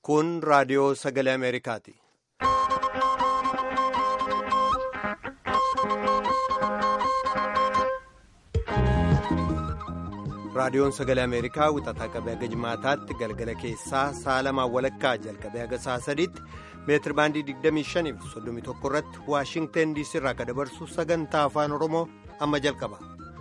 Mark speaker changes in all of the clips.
Speaker 1: Kun raadiyoo sagalee Ameerikaati. Raadiyoon sagalee Ameerikaa wixataa qabee haga jimaataatti galgala keessaa sa'a lamaan walakkaa jalqabee haga sa'a sadiitti meetir baandii 25 fi 31 irratti Waashingteen diisii irraa kan dabarsu sagantaa afaan Oromoo amma jalqaba.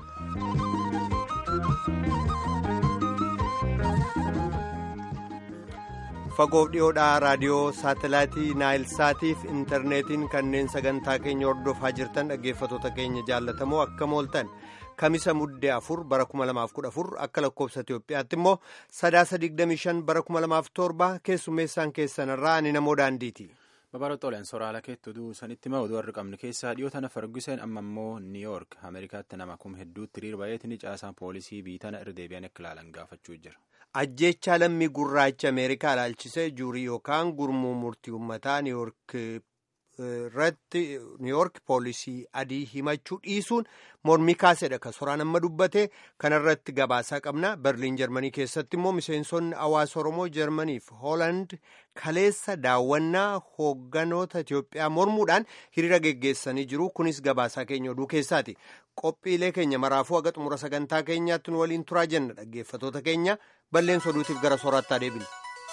Speaker 1: Fagoof dhiyoodhaa raadiyoo saatalaayitii naayilsaatii fi intarneetiin kanneen sagantaa keenya hordofaa jirtan dhaggeeffatoota keenya jaallatamoo akkam ooltan. Kamisa muddee afur bara 2014 akka lakkoofsa Itoophiyaatti immoo sadaasa 25 bara 2007 keessummeessaan keessanirraa ani namoo daandiiti.
Speaker 2: Babal'oo xoolaan soraala keetti oduu sanitti ma oduu har'a qabnu keessaa dhiyoo tana Ferguson amma immoo Niiyoork Ameerikaatti nama kuma hedduutti hiriira baay'eetiin caasaa poolisii biitana irra deebi'an akka ilaalan gaafachuu jira.
Speaker 1: Ajjeechaa lammii gurraacha Ameerikaa ilaalchisee juurii yookaan gurmuu murtii uummataa Niiyoork irratti niiyoork poolisii adii himachuu dhiisuun mormii kaasedha kan soraan amma dubbate kanarratti gabaasaa qabna berliin jarmanii keessatti immoo miseensonni hawaasa oromoo jarmaniif hooland kaleessa daawwannaa hoogganoota itiyoophiyaa mormuudhaan hiriira geggeessanii jiru kunis gabaasaa keenya oduu keessaati qophiilee keenya maraafuu haga xumura sagantaa keenyaatti nu waliin turaa jenna dhaggeeffatoota keenya balleessa oduutiif gara sooraattaa deebina.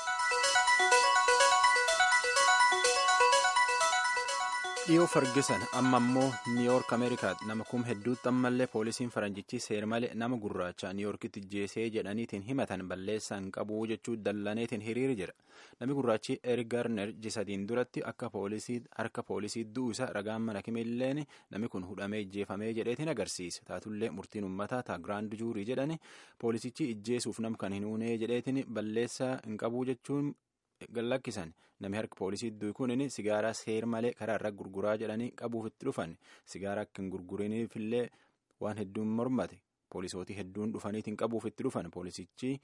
Speaker 2: dhiyoo fargisan amma immoo niiyoork ameerikaatti nama kuma hedduutti ammallee poolisiin faranjichi seer malee nama gurraacha niiyoorkitti jeesee jedhaniitiin himatan balleessaan qabuu jechuu dallaneetiin hiriiri jira namni gurraachi erik gaarner jisadiin duratti akka poolisii harka poolisii du'u isa ragaan mana kimilleen namni kun hudhamee ijjeefamee jedheetiin agarsiisa taatullee murtiin uummataa taa giraand juurii jedhani poolisichi ijjeesuuf nam kan hin uunee jedheetiin balleessaa hin qabuu jechuun. gallakkisan namni harka poolisii du'u kunin sigaaraa seer malee karaa irra gurguraa jedhanii qabuuf itti dhufan sigaaraa akka hin gurguriniifillee waan hedduun mormate poolisootii hedduun dhufaniitiin qabuuf itti dhufan poolisichi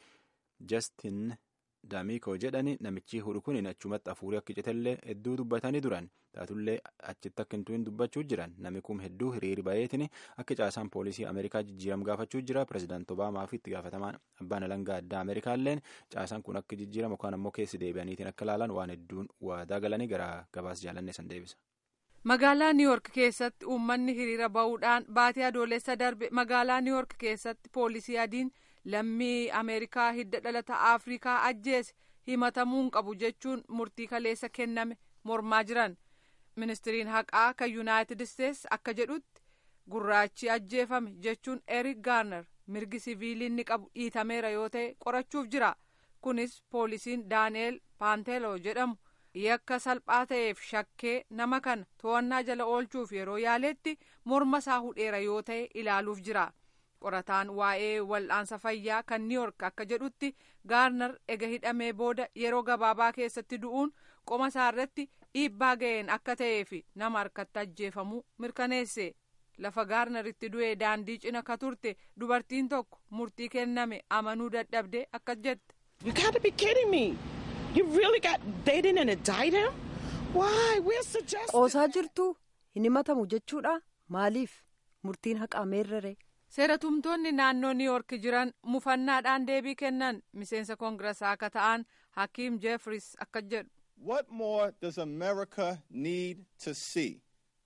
Speaker 2: jastin daamiikoo jedhani namichi hudhu kunin achumatti afuurii akka citellee hedduu dubbatanii duran taatullee achitti akka hin dubbachuu jiran namni kun hedduu hiriiri bayeetiin akka caasaan poolisii ameerikaa jijjiiram gaafachuu jira pirezidaanti obaamaa fi itti gaafatamaan abbaan alangaa addaa ameerikaalleen caasaan kun akka jijjiiramu yookaan ammoo keessi deebi'aniitiin akka ilaalan waan hedduun waadaa galanii gara gabaas jaalanne san deebisa.
Speaker 3: magaalaa niiyoork keessatti uummanni hiriira ba'uudhaan baatii adoolessa darbe magaalaa niiyoork keessatti poolisii adiin lammii ameerikaa hidda dhalata afrikaa ajjeese himatamuu hin qabu jechuun murtii kaleessa kenname mormaa jiran ministiriin haqaa kan yuunaayitid isteetsi akka jedhutti gurraachi ajjeefame jechuun erik gaarner mirgi siviilii inni qabu dhiitameera yoo ta'e qorachuuf jira kunis poolisiin daaneel paanteeloo jedhamu yakka salphaa ta'eef shakkee nama kana to'annaa jala oolchuuf yeroo yaaletti morma isaa hudheera yoo ta'e ilaaluuf jira. qorataan waa'ee wal'aansa fayyaa kan niiyoork akka jedhutti gaarnar ega hidhamee booda yeroo gabaabaa keessatti du'uun qoma isaa irratti dhiibbaa ga'een akka ta'ee fi nama harkatti ajjeefamuu mirkaneesse lafa gaarnaritti du'ee daandii cina ka turte dubartiin tokko murtii kenname amanuu dadhabde akka jette.
Speaker 4: You gotta be kidding me. You really got they didn't indict him? Why? We're suggesting.
Speaker 5: Qoosaa jirtu hin himatamu jechuudha maaliif murtiin haqaa meerrere.
Speaker 3: seeratumtoonni naannoo niiyoork jiran mufannaadhaan deebii kennan miseensa koongiraasaa akka ta'an hakiim jeefris akka jedhu.
Speaker 6: What more does America need to see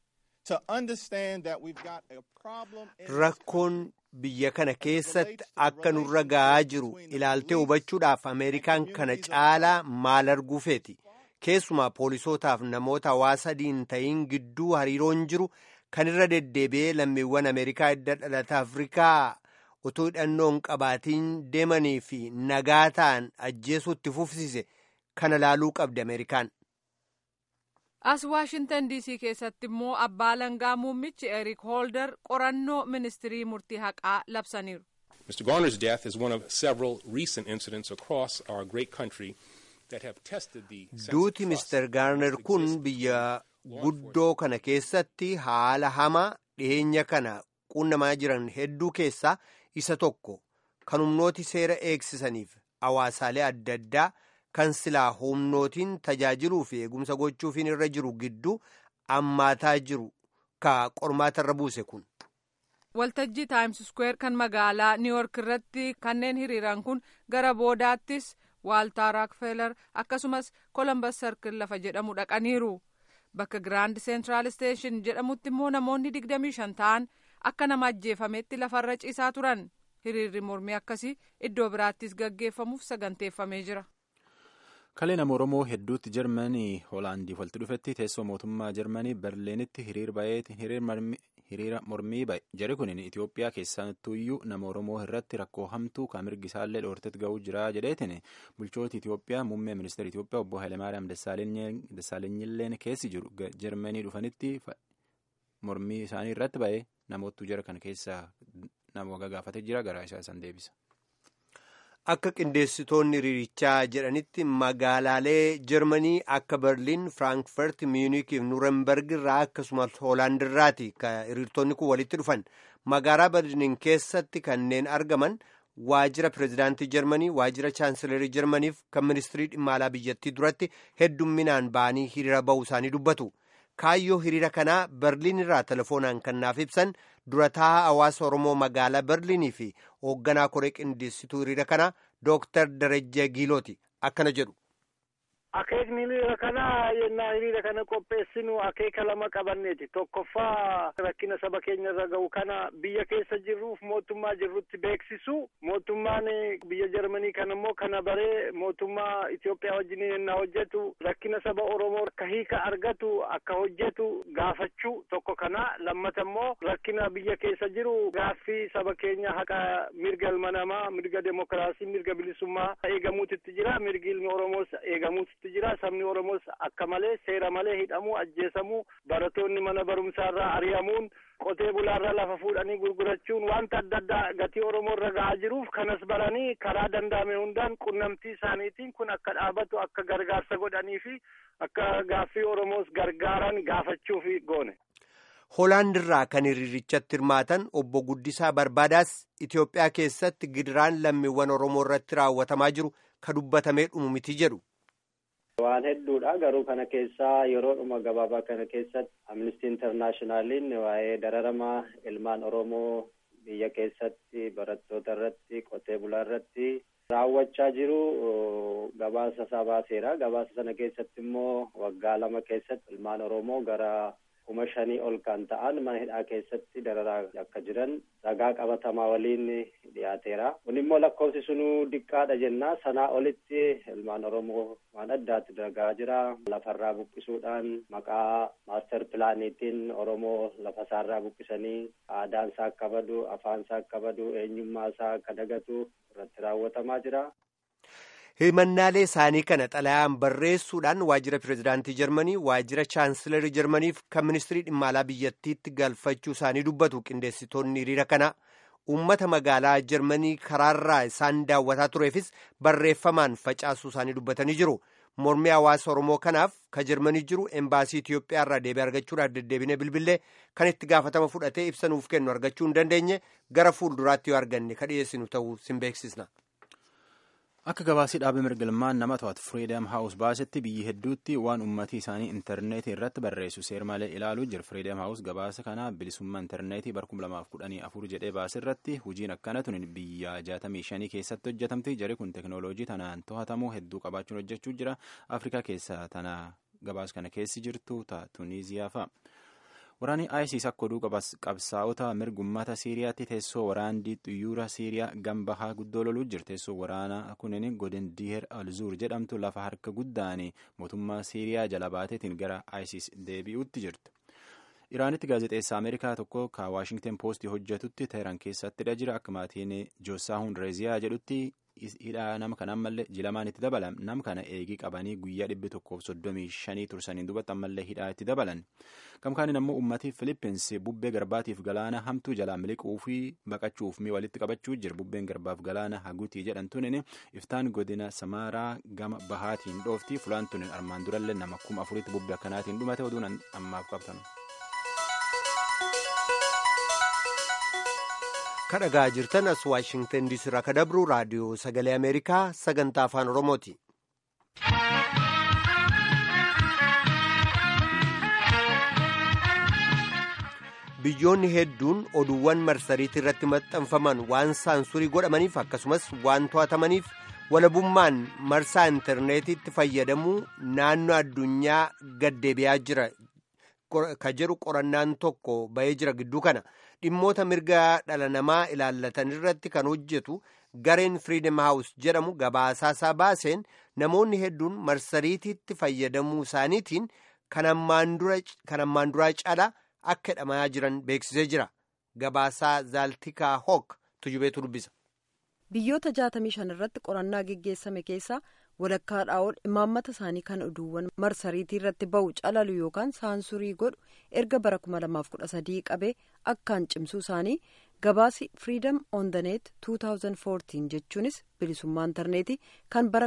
Speaker 6: to understand that we've got a problem?
Speaker 1: Rakkoon biyya kana keessatti akka nurra ga'aa jiru ilaaltee hubachuudhaaf Ameerikaan kana caalaa maal arguufeeti. Keessumaa poolisootaaf namoota hawaasa adiin ta'iin gidduu hariiroon jiru. kan irra deddeebi'ee lammiiwwan ameerikaa hidda dhalata afrikaa utuu hidhannoon qabaatiin deemanii fi nagaa ta'an ajjeesuutti fufsise kana laaluu qabdi ameerikaan.
Speaker 3: as waashintan diisii keessatti immoo abbaa alangaa muummichi erik hoolder qorannoo ministirii murtii haqaa labsaniiru.
Speaker 7: Mr. Garner's death is one of several recent incidents across our great country that have tested the
Speaker 1: duuti mister gaarner kun biyya guddoo kana keessatti haala hamaa dhiyeenya kana qunnamaa jiran hedduu keessaa isa tokko kan humnooti seera eegsisaniif hawaasaalee adda addaa kan silaa humnootiin tajaajiluu fi eegumsa gochuufiin irra jiru gidduu ammaataa jiru ka qormaatarra buuse kun.
Speaker 3: waltajjii taayims sukweer kan magaalaa niiyoork irratti kanneen hiriiran kun gara boodaattis waaltaa raakfelar akkasumas kolombas sarkil lafa jedhamu dhaqaniiru bakka giraand seentiraal isteeshin jedhamutti immoo namoonni digdamii shan ta'an akka nama ajjeefametti lafarra ciisaa turan hiriirri mormii akkasii iddoo biraattis gaggeeffamuuf saganteeffamee jira.
Speaker 2: kalee nama oromoo hedduutti jarmanii hoolaandiif walitti dhufetti teessoo mootummaa jarmanii berliinitti hiriir bayeeti hiriira mormii baye jari kun itiyoophiyaa keessattuyyuu nama oromoo irratti rakkoo hamtuu kan mirgi isaallee dhoortetti ga'uu jira jedheetiin bulchooti itiyoophiyaa muummee ministeera itiyoophiyaa obbo Hayilemaariyaam Dassaalenyiilleen keessi jiru jarmanii dhufanitti mormii isaanii irratti baye namoottu jara kana keessa nama gagaafatee jira garaa isaa isaan deebisa.
Speaker 1: Akka qindeessitoonni hiriirichaa jedhanitti magaalaalee Jarmanii akka Berliin, Firaankifaart, Miyuunik fi Nuurenberg irraa akkasumas Hoolaand irraati kan hiriirtonni kun walitti dhufan. Magaalaa Berliin keessatti kanneen argaman waajjira pireezidaantii Jarmanii, waajjira chaansilarii Jarmaniif kan ministirii dhimma alaa biyyattii duratti heddumminaan ba'anii hiriira ba'uu isaanii dubbatu. Kaayyoo hiriira kanaa Berliin irraa telefoonaan kan naaf ibsan durataa hawaasa Oromoo magaalaa Berliinii fi hoogganaa koree qindeessituu hiriira kanaa Dooktar Darajjee Giilooti akkana jedhu.
Speaker 8: Akeekni hiriira kanaa yennaa hiriira kana qopheessinu akeeka lama qabanneeti. Tokkoffaa rakkina saba keenya irra ga'u kana biyya keessa jirruuf mootummaa jirrutti beeksisu. Mootummaan biyya Jarmanii kana immoo kana baree mootummaa Itoophiyaa wajjin yennaa hojjetu rakkina saba Oromoo akka hiika argatu akka hojjetu gaafachuu tokko kana. Lammata immoo rakkina biyya keessa jiru gaaffii saba keenya haqa mirga ilma namaa, mirga demokiraasii, mirga bilisummaa eegamuutitti jira. Mirgi ilmi Oromoos eegamuutitti jira sabni oromoos akka malee seera malee hidhamuu ajjeesamuu barattoonni mana barumsaarraa ari'amuun qotee bulaarraa lafa fuudhanii gurgurachuun wanta adda addaa gatii oromoo irra ga'aa jiruuf kanas baranii karaa danda'ame hundaan qunnamtii isaaniitiin kun akka dhaabatu akka gargaarsa godhanii fi akka gaaffii oromoos gargaaran gaafachuuf goone.
Speaker 1: Hoolaand irraa kan hiriirichatti hirmaatan obbo Guddisaa Barbaadaas Itoophiyaa keessatti gidiraan lammiiwwan Oromoo irratti raawwatamaa jiru ka dubbatamee dhumu miti jedhu.
Speaker 9: Waan hedduudha garuu kana keessaa yeroodhuma gabaabaa kana keessatti amnistii intarnaashinaaliin waa'ee dararama ilmaan Oromoo biyya keessatti barattoota irratti qotee bulaa irratti raawwachaa jiru gabaasa isaa baaseera. Gabaasa sana keessatti immoo waggaa lama keessatti ilmaan Oromoo gara kuma shanii ol kan ta'an mana hidhaa keessatti dararaa akka jiran ragaa qabatamaa waliin dhiyaateera. Kun immoo lakkoofsi sunuu diqqaadha jenna. Sanaa olitti ilmaan Oromoo waan addaatti daragaa jira. Lafarraa buqqisuudhaan maqaa maaster pilaaniitiin Oromoo lafa isaarraa buqqisanii aadaan isaa akka badu, afaan isaa akka badu, eenyummaa isaa akka dagatu irratti raawwatamaa jira.
Speaker 1: himannaalee isaanii kana xalayaan barreessuudhaan waajjira pireezidaantii jarmanii waajjira chaansilarii jarmaniif kan ministirii dhimma alaa biyyattiitti galfachuu isaanii dubbatu qindeessitoonni hiriira kana uummata magaalaa jarmanii karaarraa isaan daawwataa tureefis barreeffamaan facaasuu isaanii dubbatanii jiru mormii hawaasa oromoo kanaaf ka jarmanii jiru embaasii itiyoophiyaa irraa deebii argachuudhaaf deddeebine bilbilee kan itti gaafatama fudhatee ibsanuuf kennu argachuu hin dandeenye gara fuulduraatti yoo arganne ka dhiyeessinu ta'uu sin beeksisna.
Speaker 2: Akka gabaasii dhaabbii mirgilmaan nama to'atu Freedom House baasetti biyyi hedduutti waan uummatii isaanii intarneetii irratti barreessu seer malee ilaaluu jira. Freedom House gabaasa kana bilisummaa intarneetii bara 2014 jedhee baase irratti hojiin akkana tun biyya 65 keessatti hojjetamti. Jari kun teknooloojii tanaan to'atamuu hedduu qabaachuun hojjechuu jira. Afrikaa keessa tana gabaasa kana keessi jirtu ta Tuniiziyaa fa'a. Waraanni ISIS akka oduu qabsaa'ota mirgummata Siiriyaatti teessoo waraandii xiyyoora Siiriyaa gambahaa guddoo loluu jira. Teessoo waraanaa kunin godin Diher Alzuur jedhamtu lafa harka guddaan mootummaa Siiriyaa jala baateetiin gara ISIS deebi'uutti jirti. Iraanitti gaazexeessaa Ameerikaa tokko ka Waashingten Poostii hojjetutti Teheran keessattidha jira. Akka maatiin Joosaahun Reeziyaa jedhutti hidhaa nama kana ammallee jilamaan itti dabalan nama kana eegii qabanii guyyaa dhibbi tokkoof soddomii shanii tursaniin duubatti ammallee hidhaa itti dabalan gamkaaniin ammoo uummatii filippins bubbee garbaatiif galaana hamtuu jalaa miliquu fi baqachuuf mi walitti qabachuu jira bubbeen garbaaf galaana haguutii jedhamtuun iftaan godina samaaraa gama bahaatiin dhoofti fulaantuun armaan durallee nama kuma afuritti bubbee akkanaatiin dhumate oduun ammaaf qabtan.
Speaker 1: kadhagaa jirtan as waashingtan diisii irraa ka dabru raadiyoo sagalee ameerikaa sagantaa afaan oromooti. biyyoonni hedduun oduuwwan marsariitii irratti maxxanfaman waan saansurii godhamaniif akkasumas waan to'atamaniif walabummaan marsaa intarneetiitti fayyadamuu naannoo addunyaa gaddeebi'aa jira ka jedhu qorannaan tokko bahee jira gidduu kana dhimmoota mirga dhala namaa ilaallatan irratti kan hojjetu gareen firiidem haawus jedhamu gabaasaasaa baaseen namoonni hedduun marsariitiitti fayyadamuu isaaniitiin kan ammaan duraa caalaa akka hidhamaa jiran beeksisee jira gabaasaa zaaltikaa hook tujubeetu dubbisa.
Speaker 5: biyyoota 65 irratti qorannaa geggeessame keessaa walakkaadhaa ol imaammata isaanii kan oduuwwan marsariitii irratti ba'u calalu yookaan saansurii godhu erga bara 2013 qabee akkaan cimsuu isaanii gabaasi freedom on the net 2014 jechuunis bilisummaa intarneetii kan bara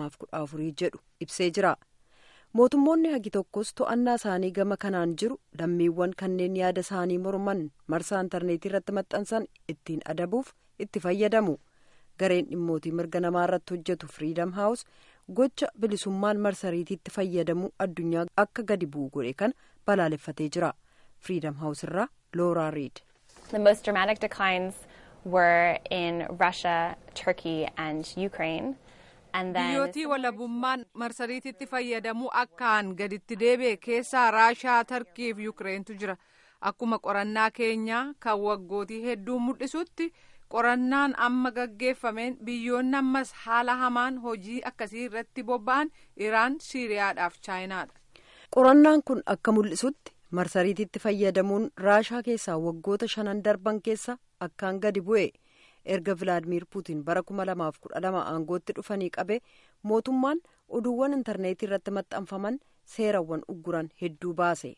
Speaker 5: 2014 jedhu ibsee jira mootummoonni hagi tokkos to'annaa isaanii gama kanaan jiru lammiiwwan kanneen yaada isaanii morman marsaa intarneetii irratti maxxansan ittiin adabuuf itti fayyadamu. gareen dhimmootii mirga namaa irratti hojjetu firiidam haawus gocha bilisummaan marsariitiitti fayyadamuu addunyaa akka gadi bu'u godhe kan balaaleffatee jira firiidam haawus irraa looraa riid.
Speaker 10: The most dramatic declines were in Russia, Turkey and Ukraine.
Speaker 3: biyyootii walabummaan marsariitiitti fayyadamuu akkaan gaditti deebi'e keessaa raashaa tarkii fi yuukireentu jira akkuma qorannaa keenyaa kan waggootii hedduu mul'isutti. qorannaan amma gaggeeffameen biyyoonni ammas haala hamaan hojii akkasii irratti bobba'an iraan siiriyaadhaaf chaayinaadha.
Speaker 5: qorannaan kun akka mul'isutti marsariitiitti fayyadamuun raashaa keessaa waggoota shanan darban keessa akkaan gadi bu'e erga vilaadimiir puutiin bara 2012 aangootti dhufanii qabe mootummaan oduuwwan intarneetii irratti maxxanfaman seerawwan ugguran hedduu baase.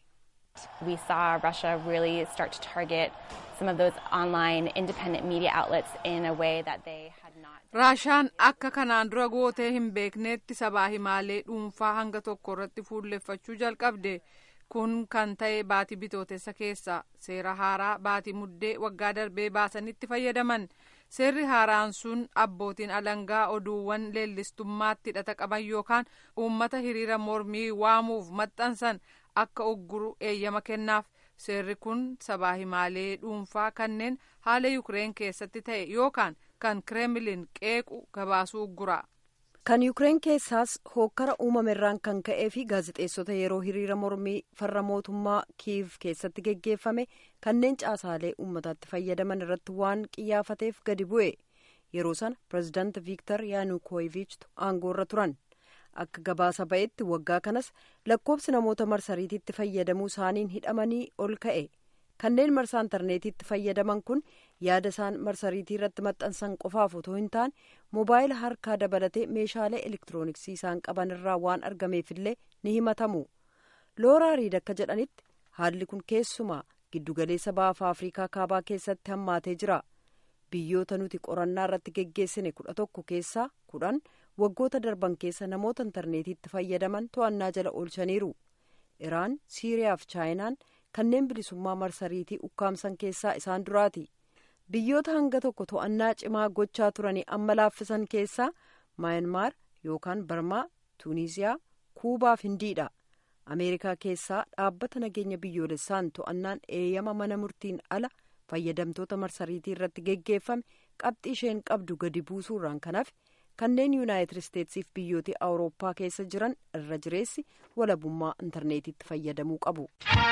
Speaker 10: We saw Russia really start to target some of those online independent media outlets in a way that they had not.
Speaker 3: Raashaan akka kanaan dura gootee hin beekneetti sabaa himaalee dhuunfaa hanga tokko irratti fuulleffachuu jalqabde. Kun kan ta'e baatii bitootessa keessa seera haaraa baatii muddee waggaa darbee baasanitti fayyadaman. Seerri haaraan sun abbootiin alangaa oduuwwan leellistummaatti hidhata qaban yookaan uummata hiriira mormii waamuuf maxxansan akka ugguru eeyyama kennaaf seerri kun sabaa himaalee dhuunfaa kanneen haala yuukireen keessatti ta'e yookaan kan kireemlin qeequ gabaasuu uggura.
Speaker 5: kan yuukireen keessaas hookkara uumamerraan kan ka'ee fi gaazexeessota yeroo hiriira mormii farra mootummaa kiiv keessatti geggeeffame kanneen caasaalee uummataatti fayyadaman irratti waan qiyyaafateef gadi bu'e yeroo sana pirezidaanti viiktar yaanukoviichtu aangoorra turan. akka gabaasa ba'etti waggaa kanas lakkoobsi namoota marsariitiitti fayyadamuu isaaniin hidhamanii ol ka'e kanneen marsaa intarneetiitti fayyadaman kun yaada isaan marsariitii irratti maxxansan qofaaf otoo hin taane moobaayila harkaa dabalatee meeshaalee elektirooniksii isaan qaban irraa waan argameefillee ni himatamu looraa riid akka jedhanitti haalli kun keessumaa giddugaleessa baafaa afriikaa kaabaa keessatti hammaatee jira biyyoota nuti qorannaa irratti geggeessine kudha tokko keessaa kudhan waggoota darban keessa namoota intarneetiitti fayyadaman to'annaa jala oolchaniiru iraan siiriyaa fi chaayinaan kanneen bilisummaa marsariitii ukkaamsan keessaa isaan duraati biyyoota hanga tokko to'annaa cimaa gochaa turanii amma laaffisan keessaa maayanmaar yookaan barmaa tuuniziyaa kuubaa fi hindiidha ameerikaa keessaa dhaabbata nageenya biyyoolessaan to'annaan eeyyama mana murtiin ala fayyadamtoota marsariitii irratti geggeeffame qabxii isheen qabdu gadi buusuurraan kanaaf kanneen yuunaayitid isteetsiif biyyoota awurooppaa keessa jiran irra jireessi walabummaa intarneetiitti fayyadamuu qabu.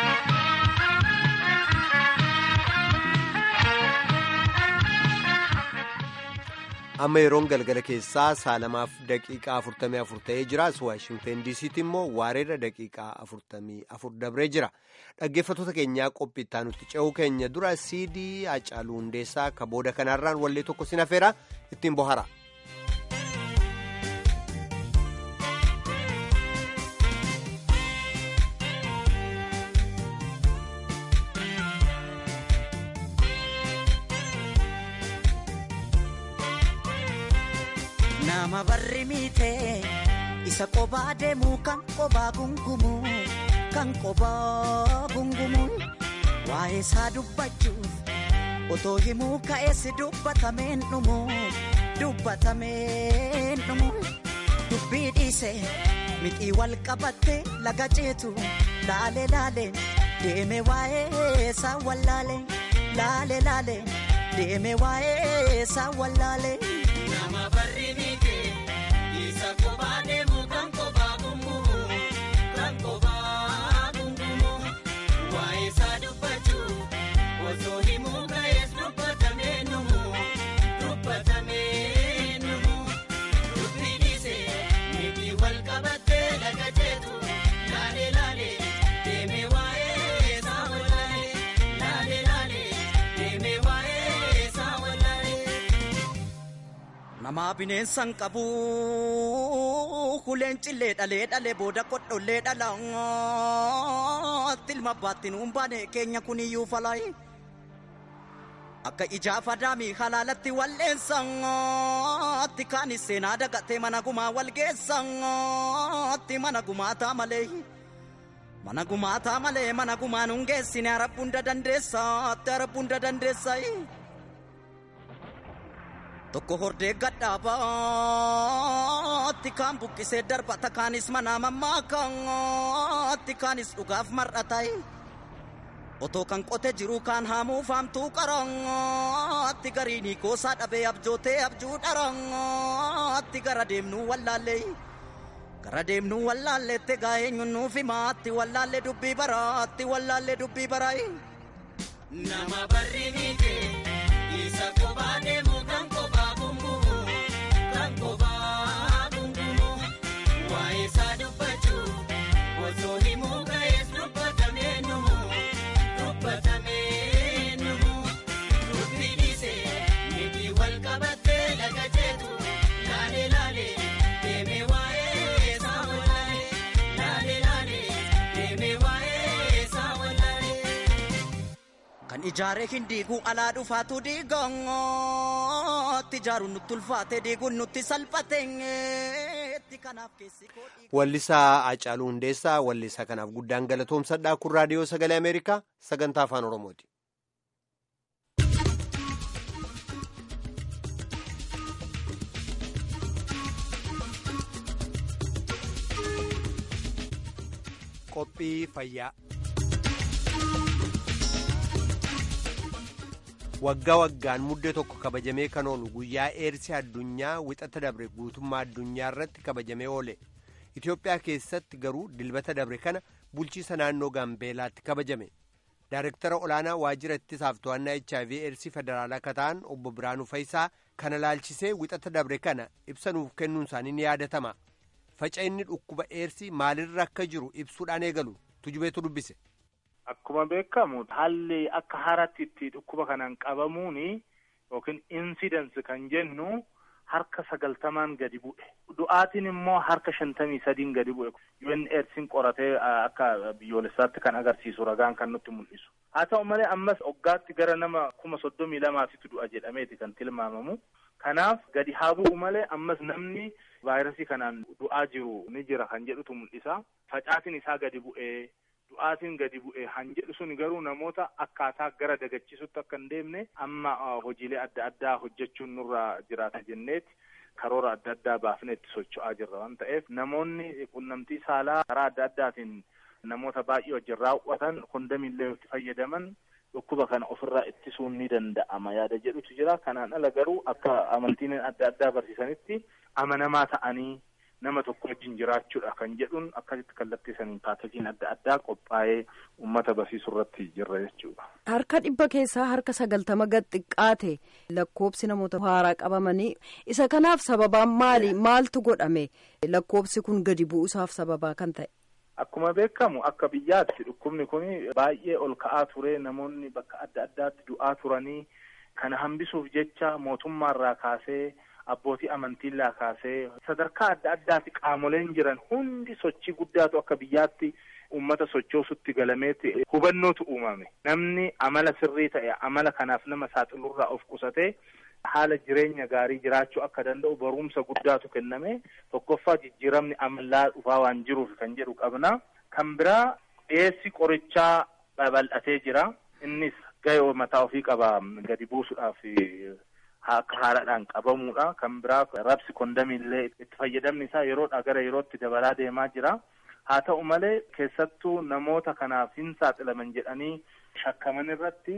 Speaker 1: amma yeroon galgala keessaa saalamaaf daqiiqaa afurtamii afur ta'ee jiraas waashingten diisiitti immoo waareerra daqiiqaa afurtamii afur dabree jira dhaggeeffattoota keenyaa qophii itti nutti ce'uu keenya dura siidii hacaaluu hundeessaa ka booda kanaarraan wallee tokko sin hafeera ittiin bohara.
Speaker 11: nama barri miite isa qobaa deemu kan qobaa gungumu kan qobaa gungumu waa'ee isaa dubbachuuf otoo himuu ka'eessi dubbatameen dhumu dubbatameen dhumu dubbii dhiise mixii wal qabatte laga ceetu laale laale deeme waa'ee isaa wallaale laale laale deeme waa'ee isaa wallaale.
Speaker 12: Nama barri miite
Speaker 11: isa kophaa deemu kan kophaa gungumu kan kophaa gungumu waa'ee isaa dubbachuu osoo himuu ga'ees dubbatamee numu dubbatamee numu dubbii dhiisee miti wal qabattee laga jeetu laalee laalee deemee waa'ee isaa wallaalee laalee laalee deemee waa'ee isaa wallaalee.
Speaker 12: Namaa bineensan qabu kuleen cillee dhalee dhalee booda kodhollee dhala tilma baattiin humbaane keenya kuniyyuu falaayi. Akka ijaa fadaamii halaalatti walleessatti kaanis seenaa dagatee mana gumaa walgeessatti mana gumaataa malee. Mana gumaataa malee mana gumaan hungeessine arabbu hunda dandeessaatti arabbu hunda dandeessayi. Tokko hordee gadhaabaatti kaan buqqisee darbata kaanis manaa mammaakaatti kaanis dhugaaf mar'atayi. Otoo kan qote jiru kaan haamuu faamtuu qarangaatti gariinii koosaa dhabee abjootee abjuu dharangaatti gara deemnuu wallaallee. Gara deemnuu wallaalleette gaa'ee nyunnuuf himaatti wallaallee dubbii baraatti wallaallee dubbii baraayi.
Speaker 11: Nama barri miite isa kophaa deemu kan kophaa gungumu kan kophaa gungumu waa'ee isaa dubbachuu osoo himuu ga'ees dubbatamee numu dubbatamee numu dubbii dhiisee miti wal qabattee laga jeetu laalee laalee deemee waa'ee isaa wallaalee laalee laalee deemee waa'ee isaa wallaalee.
Speaker 12: Kan ijaaree hin diiguu alaa dhufaatu diigootti ijaaruun nutti ulfaate diiguun nutti salphateetti kanaaf keessi koo
Speaker 1: Wallisaa Hacaaluu Hundeessaa wallisaa kanaaf guddaan galatoomsadhaa kun raadiyoo sagalee Ameerikaa sagantaa afaan Oromooti. Qophii fayyaa. waggaa waggaan muddee tokko kabajamee kan oolu guyyaa eersii addunyaa wixata dabre guutummaa addunyaa irratti kabajamee oole itiyoophiyaa keessatti garuu dilbata dabre kana bulchiisa naannoo gaambeelaatti kabajame daarektara olaanaa waajjira ittisaaf to'annaa hiv eersii federaalaa akka ta'an obbo biraanuu faayisaa kana laalchisee wixata dabre kana ibsa nuuf kennuun isaanii ni yaadatama faca'inni dhukkuba eersii maalirra akka jiru ibsuudhaan eegalu tujubeetu dubbise.
Speaker 13: Akkuma beekamu haalli akka haaraatti itti dhukkuba kanaan qabamuun yookiin insidensi kan jennu harka sagaltamaan gadi bu'e. Du'aatiin immoo harka shantamii sadiin gadi bu'e. UNAIDSin qoratee akka biyyoolessaatti kan agarsiisu ragaan kan nutti mul'isu. Haa ta'u malee ammas waggaatti gara nama kuma soddomii lamaatitu du'a jedhameeti kan tilmaamamu. Kanaaf gadi haa bu'u malee ammas namni vaayirasii kanaan du'aa jiru ni jira kan jedhutu mul'isa. Facaatiin isaa gadi bu'ee. du'aatiin gadi bu'e han jedhu sun garuu namoota akkaataa gara dagachiisutti akka hin deemne amma hojiilee adda addaa hojjechuun nurra jiraata jenneeti karoora adda addaa baafnee itti socho'aa jirra waan ta'eef namoonni qunnamtii saalaa karaa adda addaatiin namoota baay'ee wajjin raawwatan kondamiillee itti fayyadaman dhukkuba kana ofirraa ittisuun ni danda'ama yaada jedhutu jira kanaan ala garuu akka amantiin adda addaa barsiisanitti amanamaa ta'anii nama tokko wajjin jiraachuudha kan jedhuun akkasitti kallattii saniin paakejiin adda addaa qophaa'ee uummata barsiisuu irratti jirra jechuudha.
Speaker 5: Harka dhibba keessaa harka sagaltama gad xiqqaate lakkoobsi namoota haaraa qabamanii isa kanaaf sababaan maali maaltu godhame lakkoobsi kun gadi bu'uusaaf sababaa kan ta'e.
Speaker 13: Akkuma beekamu akka biyyaatti dhukkubni kun baay'ee ol ka'aa ture namoonni bakka adda addaatti du'aa turanii kana hambisuuf jecha mootummaarraa kaasee abbootii amantiirraa kaasee sadarkaa adda addaatti qaamoleen jiran hundi sochii guddaatu akka biyyaatti uummata sochoosutti galameeti hubannootu uumame namni amala sirrii ta'e amala kanaaf nama saaxilurraa of qusatee haala jireenya gaarii jiraachuu akka danda'u barumsa guddaatu kenname tokkoffaa jijjiiramni amallaa dhufaa waan jiruuf kan jedhu qabna kan biraa dhiyeessi qorichaa babal'atee jira innis gahee mataa ofii qaba gadi buusuudhaaf akka haaraadhaan qabamuudha kan biraa rabsi kondamiillee itti fayyadamni isaa yeroodhaa gara yerootti dabalaa deemaa jira haa ta'u malee keessattuu namoota kanaaf hin saaxilaman jedhanii shakkaman irratti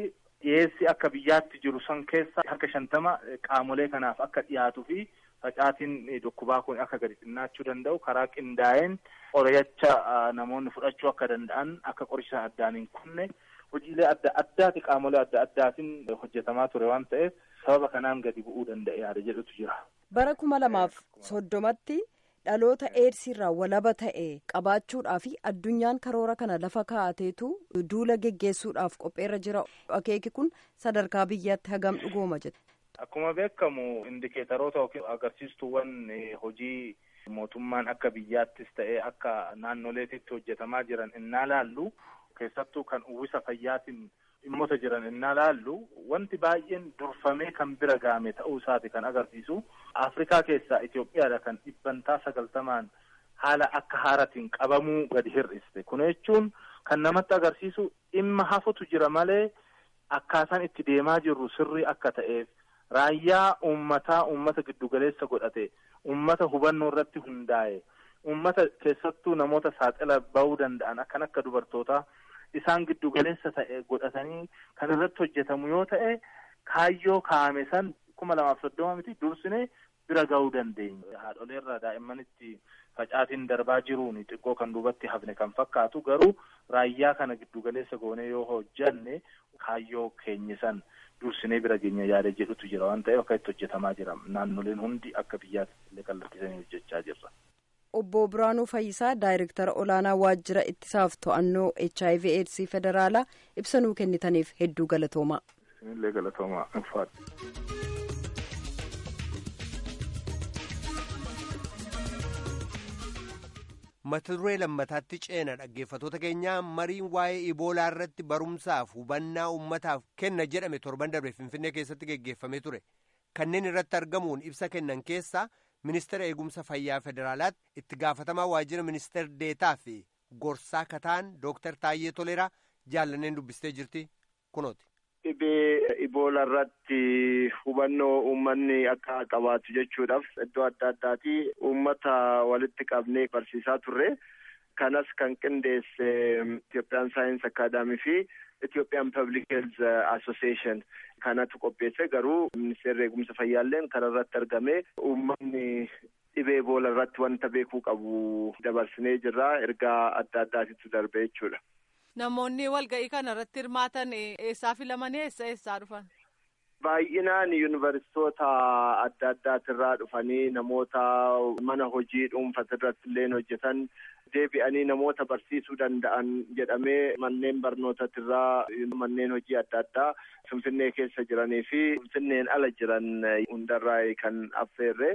Speaker 13: dhiyeessi akka biyyaatti jiru san keessa harka shantama qaamolee kanaaf akka dhiyaatuu fi facaatiin dhukkubaa kun akka gadi xinnaachuu danda'u karaa qindaa'een qoricha namoonni fudhachuu akka danda'an akka qoricha addaan hin kunne hojiilee adda addaati qaamolee adda addaatiin hojjetamaa ture waan ta'eef sababa kanaan gadi bu'uu danda'e yaada jedhutu jira.
Speaker 5: bara kuma lamaaf soddomatti dhaloota eedsiirraa walaba ta'e qabaachuudhaa fi addunyaan karoora kana lafa kaa'ateetu duula geggeessuudhaaf qopheerra jira akeeki kun sadarkaa biyyaatti hagam dhugooma jedhe.
Speaker 13: Akkuma beekamu indikeetaroota yookiin agarsiistuuwwan hojii mootummaan akka biyyaattis ta'ee akka naannoleetitti hojjetamaa jiran innaa laallu keessattuu kan uwwisa fayyaatiin dhimmoota jiran innaa laallu wanti baay'een durfamee kan bira gaame ta'uu isaati kan agarsiisu afrikaa keessaa Itoophiyaadha kan dhibbantaa sagaltamaan haala akka haaratiin qabamuu gadi hir'iste kun jechuun kan namatti agarsiisu dhimma hafutu jira malee akkaataan itti deemaa jirru sirrii akka ta'eef raayyaa uummataa uummata giddugaleessa godhate uummata hubannoo irratti hundaa'e uummata keessattuu namoota saaxila bahuu danda'an akkan akka dubartootaa isaan giddugaleessa ta'e godhatanii kan irratti hojjetamu yoo ta'e kaayyoo kaa'ame san kuma lamaaf soddoma miti dursine bira ga'uu dandeenya. Haadholeerraa daa'immanitti facaatiin darbaa jiruun xiqqoo kan duubatti hafne kan fakkaatu garuu raayyaa kana giddugaleessa goonee yoo hojjanne kaayyoo keenya san dursinee bira geenya yaada jedhutu jira waan ta'eef akka itti hojjetamaa jira naannoleen hundi akka biyyaatti illee kallattisanii hojjechaa jirra.
Speaker 5: Obbo Biraanuu Fayyisaa Daayirektara Olaanaa Waajjira Ittisaaf To'annoo HIV AIDS Federaalaa ibsa nuu kennitaniif hedduu galatoomaa.
Speaker 13: Isinillee galatoomaa ulfaadha.
Speaker 1: mata duree lammataatti ceena dhaggeeffatoota keenyaa mariin waa'ee iboolaa irratti barumsaaf hubannaa uummataaf kenna jedhame torban darbe finfinnee keessatti geggeeffamee ture kanneen irratti argamuun ibsa kennan keessaa ministeera eegumsa fayyaa federaalaatti itti gaafatamaa waajjira ministeer deetaa fi gorsaa kataan dooktar Taayyee Toleraa jaallanneen dubbistee jirti kunooti.
Speaker 14: Dhibee iboolaa irratti hubannoo uummanni akka qabaatu jechuudhaaf iddoo adda addaati uummata walitti qabnee barsiisaa turre. Kanas kan qindeesse Itoophiyaan Saayins Akaadaamii fi Itoophiyaan Public Health Association kanatu qopheesse garuu ministeerri eegumsa fayyaalleen kana irratti argame uummanni dhibee iboolaa irratti wanta beekuu qabu dabarsinee jirra ergaa adda addaatitu darbe jechuudha.
Speaker 3: Namoonni walga'ii kana irratti hirmaatan eessaa filamanii eessa eessaa dhufan?
Speaker 14: Baay'inaan yuunivarsiitoota adda addaatirraa dhufanii namoota mana hojii dhuunfaa irratti illee hojjetan deebi'anii namoota barsiisuu danda'an jedhamee manneen barnootatirraa manneen hojii adda addaa Finfinnee keessa jiranii fi Finfinneen ala jiran hundarraa kan affeerre.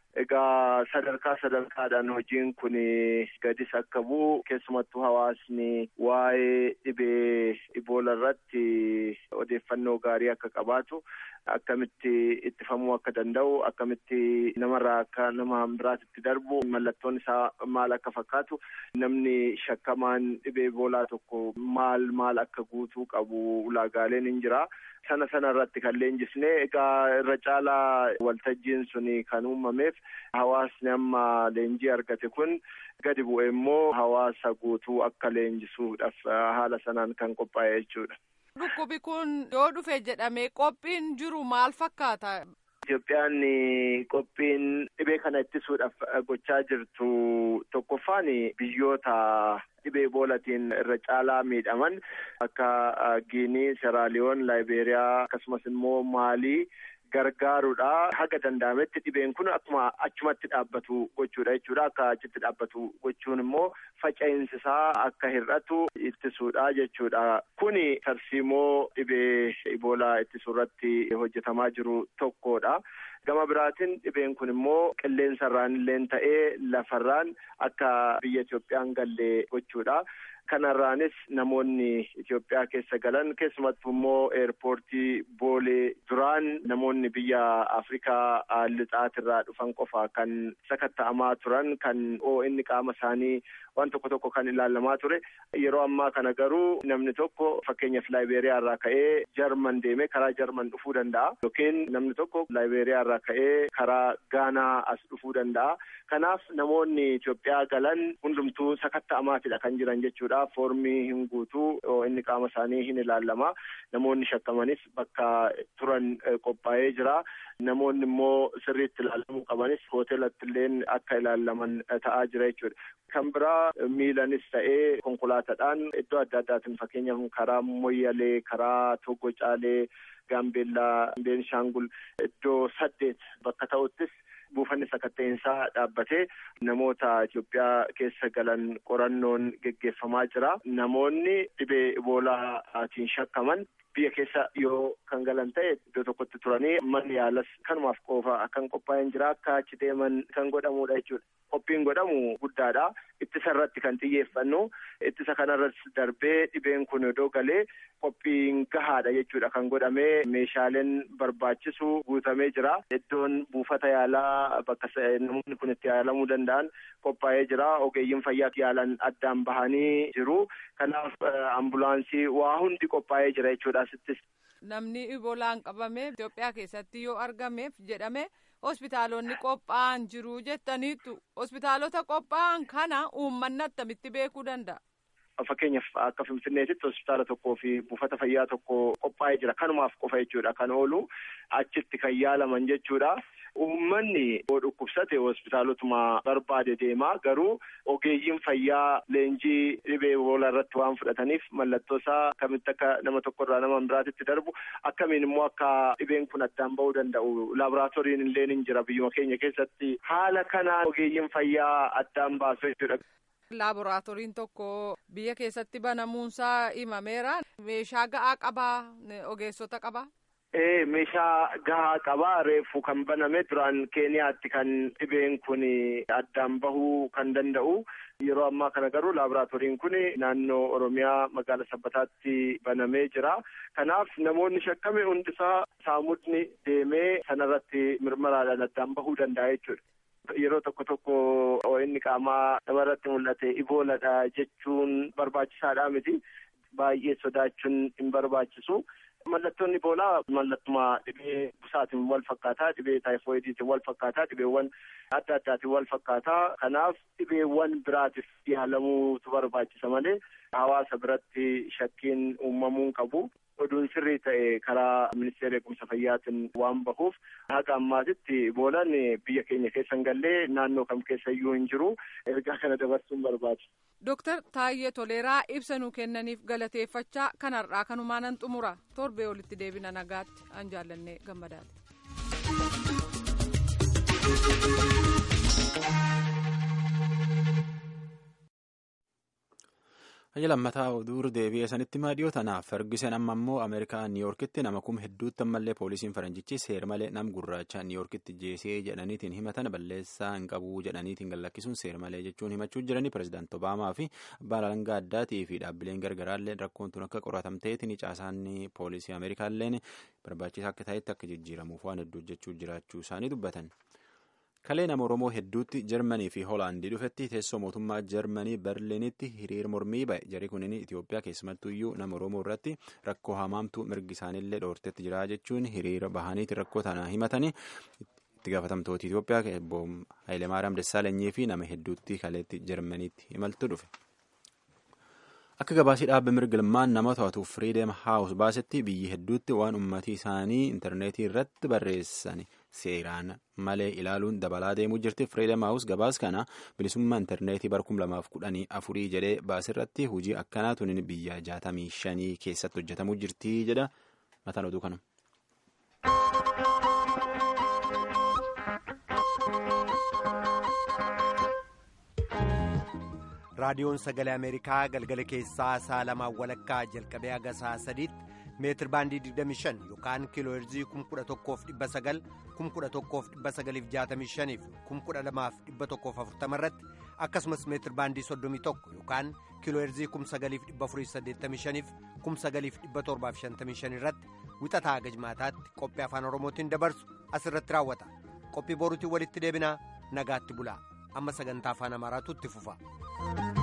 Speaker 14: Egaa sadarkaa sadarkaadhaan hojiin kun gadis akka bu'u keessumattuu hawaasni waa'ee dhibee iboolaa irratti odeeffannoo gaarii akka qabaatu akkamitti ittifamuu akka danda'u akkamitti namarraa akka nama biraatitti darbu mallattoon isaa maal akka fakkaatu namni shakkamaan dhibee iboolaa tokko maal maal akka guutuu qabu ulaagaaleen hin jira. sana sana irratti kan leenjisne egaa irra caalaa waltajjiin sun kan uumameef hawaasni amma leenjii argate kun gadi bu'e immoo hawaasa guutuu akka leenjisuudhaaf haala sanaan kan qophaa'e jechuudha.
Speaker 3: Dhukkubi kun yoo dhufe jedhamee qophiin jiru maal fakkaata?
Speaker 14: Itoophiyaan qophiin dhibee kana ittisuudhaaf gochaa jirtu tokkoffaan biyyoota dhibee iboolaatiin irra caalaa miidhaman akka Giinii, Seraaliyoon, Laayibeeriyaa akkasumas immoo Maalii gargaaruudha. Haga danda'ametti dhibeen kun akkuma achumatti dhaabbatu gochuudha jechuudha. Akka achitti dhaabbatu gochuun immoo faca'insi isaa akka hir'atu ittisuudha jechuudha. Kuni tarsiimoo dhibee iboolaa ittisuu irratti hojjetamaa jiru tokkodha. Gama biraatiin dhibeen kun immoo qilleensarraan illee ta'ee lafarraan akka biyya Itoophiyaan galle gochuudha. Kanarraanis namoonni Itoophiyaa keessa galan keessumattuu immoo eerpoortii boolee duraan namoonni biyya Afrikaa lixaatirraa dhufan qofa kan sakatta'amaa turan kan inni qaama isaanii waan tokko tokko kan ilaalamaa ture. Yeroo ammaa kana garuu namni tokko fakkeenyaaf Laayibeeriyaa irraa ka'ee Jarman deemee karaa Jarman dhufuu danda'a. Yookiin namni tokko Laayibeeriyaa irraa ka'ee karaa Gaanaa as dhufuu danda'a. Kanaaf namoonni Itoophiyaa galan hundumtuu sakatta'amaatidha kan jiran jechuudha. jira foormii hin guutuu inni qaama isaanii hin ilaalama namoonni shakkamanis bakka turan qophaa'ee jira namoonni immoo sirriitti ilaalamuu qabanis hoteelatti illeen akka ilaalaman ta'aa jira jechuudha. Kan biraa miilanis ta'ee konkolaataadhaan iddoo adda addaatiin fakkeenyaaf karaa Moyyalee karaa Togo Caalee Gaambeellaa Beenshaangul iddoo saddeet bakka ta'uttis buufanni sakatta'insaa dhaabbatee namoota Itoophiyaa keessa galan qorannoon geggeeffamaa jira. Namoonni dhibee iboolaatiin shakkaman biyya keessa yoo kan galan ta'e iddoo tokkotti turanii manni yaalas kanumaaf qofa kan qophaa'een jira akka achi deeman kan godhamudha jechuudha. Qophiin godhamu guddaadha. Ittisa irratti kan xiyyeeffannu ittisa kanarratti darbee dhibeen kun iddoo galee qophiin gahaadha jechuudha kan godhamee meeshaaleen barbaachisu guutamee jira. Iddoon buufata yaalaa bakka namoonni kun itti yaalamuu danda'an qophaa'ee jira. Ogeeyyiin fayyaa yaalan addaan bahanii jiru. Kanaaf ambulaansii waa hundi qophaa'ee jira jechuudha asittis.
Speaker 3: Namni iboolaan qabame Itoophiyaa keessatti yoo argameef jedhame hospitaalonni qophaa'an jiru jettaniitu hospitaalota qophaa'an kana uummanni attamitti beekuu danda'a.
Speaker 14: Fakkeenyaaf akka Finfinneetitti hospitaala tokkoo fi buufata fayyaa tokko qophaa'ee jira. Kanumaaf qofa jechuudha kan oolu achitti kan yaalaman jechuudha. Uummanni yoo dhukkubsate hospitaalotuma barbaade deema garuu ogeeyyiin fayyaa leenjii dhibee iboolaa irratti waan fudhataniif mallattoo isaa akkamitti akka nama tokkorraa nama biraatitti darbu akkamiin immoo akka dhibeen kun addaan ba'uu danda'u laaboraatooriin illee ni jira biyyuma keenya keessatti haala kanaan ogeeyyiin fayyaa addaan baasu jechuudha.
Speaker 3: Laaboraatooriin tokko biyya keessatti banamuunsaa himameera. Meeshaa ga'aa qabaa? Ogeessota qabaa?
Speaker 14: Ee meeshaa gahaa qabaa reefu kan baname duraan keeniyaatti kan dhibeen kun addaan bahuu kan danda'u yeroo ammaa kana garuu laaboraatooriin kun naannoo oromiyaa magaala sabbataatti banamee jira kanaaf namoonni shakkame hundisaa saamudni deemee sanarratti mirmaraadhaan addaan bahuu danda'a jechuudha. Yeroo tokko tokko inni qaamaa namarratti mul'ate ibooladha jechuun barbaachisaadha miti baay'ee sodaachuun hin barbaachisu. Mallattoon iboolaa mallattuma dhibee busaatiin wal fakkaataa dhibee taayifoidiitiin wal fakkaataa dhibeewwan adda addaatiin wal fakkaataa kanaaf dhibeewwan biraatiif yaalamuutu barbaachisa malee hawaasa biratti shakkiin uumamuun qabu. oduun sirrii ta'e karaa ministeera eegumsa fayyaatiin waan bahuuf haga ammaatitti iboolaan biyya keenya keessa hin gallee naannoo kam keessa iyyuu hin jiru ergaa kana dabarsuun barbaada.
Speaker 3: Dooktar Taayyee Toleeraa ibsa nuu kennaniif galateeffachaa kanarraa kanumaan nan xumura torbee olitti deebina nagaatti an jaallannee gammadaati.
Speaker 2: Hayya lammataa oduu deebi'ee sanitti maadhiyoo tanaaf Ferguson amma immoo Ameerikaa Niiyorkitti nama kuma hedduutti ammallee poolisiin faranjichi seer malee nam gurraacha Niiyorkitti jeesee jedhaniitiin himatan balleessaa hin qabu jedhaniitiin gallakkisuun seer malee jechuun himachuu jiranii pirezidaanti Obaamaa fi abbaan alangaa addaatii fi dhaabbileen gargaraallee rakkoon tun akka qoratamteetiin caasaan poolisii Ameerikaalleen barbaachisaa akka ta'etti akka jijjiiramuuf waan hedduu hojjechuu jiraachuu isaanii dubbatan. kalee nama oromoo hedduutti jarmanii fi hoolaandii dhufetti teessoo mootummaa jarmanii berliinitti hiriira mormii ba'e jarri kunin itiyoophiyaa keessumattuyyuu nama oromoo irratti rakkoo hamaamtuu mirgi isaaniillee dhoortetti jira jechuun hiriira bahaniiti rakkoo tana himatanii itti gaafatamtoota itiyoophiyaa obbo Hayilemaariyaam Dassaalanyii fi nama hedduutti kaleetti jarmaniitti imaltu dhufe. Akka gabaasii dhaabbe mirgilmaan nama to'atu Freedom House baasetti biyyi hedduutti waan uummatii isaanii intarneetii irratti barreessan seeraan malee ilaaluun dabalaa deemuu jirti. Freedom House gabaas kana bilisummaa intarneetii bara kuma lamaaf kudhanii afurii jedhee baasirratti hojii akkanaa tunin biyya jaatamii shanii keessatti hojjetamuu jirti jedha mataan oduu kana.
Speaker 1: raadiyoon sagalee ameerikaa galgala keessaa saa lamaa walakkaa jalqabee haga saa sadiitti meetir baandii 25 yookaan kiiloo heerzii 11,900 11,965 fi 12,140 irratti akkasumas meetir baandii 31 yookaan kiiloo heerzii 9,485 fi 9,755 irratti wixataa haga jimaataatti qophii afaan oromootiin dabarsu asirratti raawwata qophii boruutiin walitti deebinaa nagaatti bulaa amma sagantaa afaan amaaraatu itti fufa.